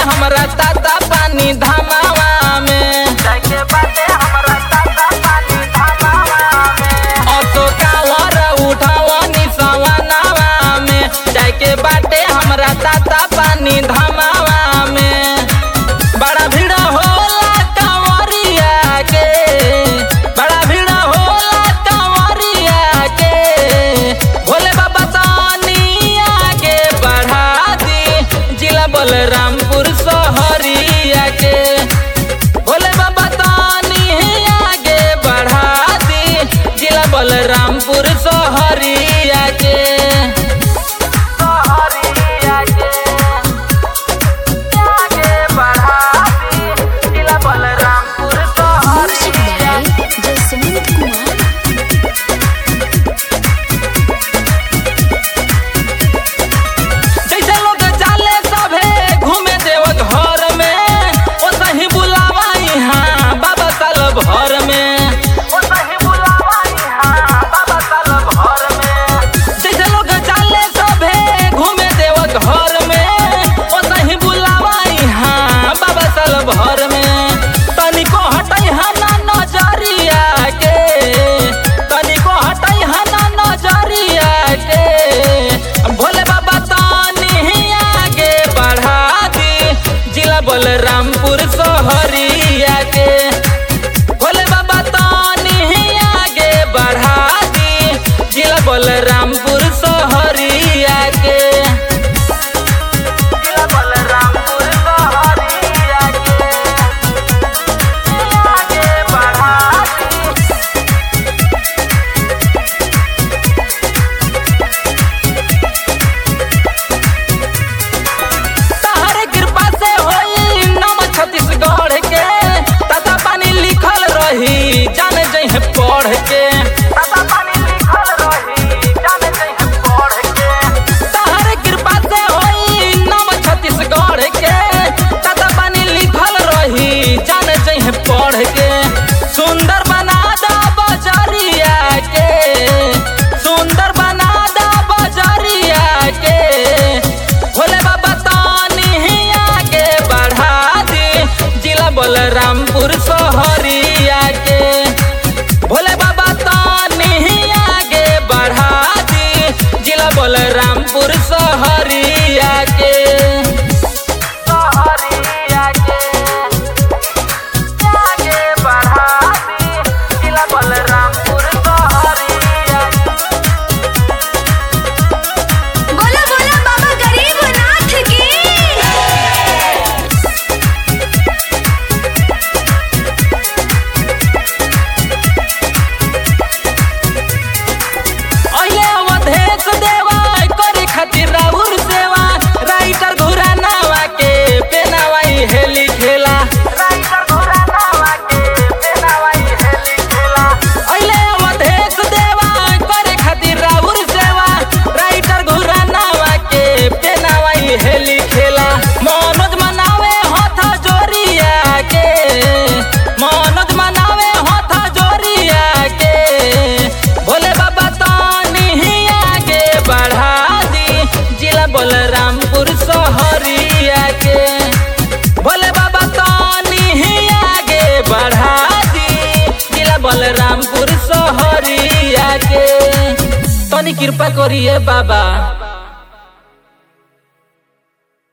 हमरा ताता पानी धमावा में जाके बाटे हमरा ताता पानी धमावा में ऑटो कावर उठावनी सवनावा में जाके बाटे हमरा ताता पानी धमावा में बड़ा भीड़ होला कंवरिया के बड़ा भीड़ होला कंवरिया के भोले बाबा तानी आगे बढ़ा दी जिला बलरामपुर शहरिया के भोले बाबा तानी आगे बढ़ा दी जिला बलरामपुर शहरिया के सहरिया के आगे बढ़ा दी जिला बलरामपुर Music सहरिया by Jaswant Kumar. जैसे लोग चाले सभे घूमे देव घर में ओ सही बुलावा यहाँ बाबा साल भर में ओ सही बुलावा यहाँ बाबा साल भर में जैसे लोग चाले सभे घूमे देव घर में ओ सही बुलावा यहाँ बाबा साल भर में तनिको हटै हना नजरिया के तनिको हटै हना नजरिया के भोले बाबा तानी आगे बढ़ा दी जिला बलरामपुर शहरिया के भोले बाबा तानी आगे बढ़ा दी जिला बलरामपुर शहरिया के जिला बलरामपुर सहरिया के आगे बढ़ा दी तहरे कृपा से होई नाम छत्तीसगढ़ के ताता पानी लिखल रही जान जइहे पढ़ के ताता पानी लिखल रही जाने जइहे पढ़ के तहरे कृपा से होई नाम छत्तीसगढ़ के ताता पानी लिखल रही जान जइहे पढ़ के सुंदर बना दा बजरिया के सुंदर बना दा बजरिया के भोले बाबा तानी आगे बढ़ा दी जिला बलरामपुर शहरिया के भोले बाबा तानी आगे बढ़ा दी जिला बलरामपुर शहरिया के सहरिया के आगे बढ़ा दी जिला बलरामपुर सहरिया के बोला बोला बाबा गरीबनाथ की अये अवधेश देवा करे खातिर राहुल सेवा राइटर घुरा नावा के पेनावाई हेली खेला राइटर घोड़ा नावा के पेनावाई हेली खेला अये अवधेश देवा करे खातिर राहुल सेवा राइटर घुरा नावा के पेनावाई हेली खेला मनोज मनावे हथ जोरिया के मनोज मनावे हथ जोरिया के भोले बाबा तानी आगे बढ़ा दी जिला बलरामपुर शहरिया के भोले बाबा तानी आगे बढ़ा दी जिला बलरामपुर शहरिया के तनी कृपा करिए बाबा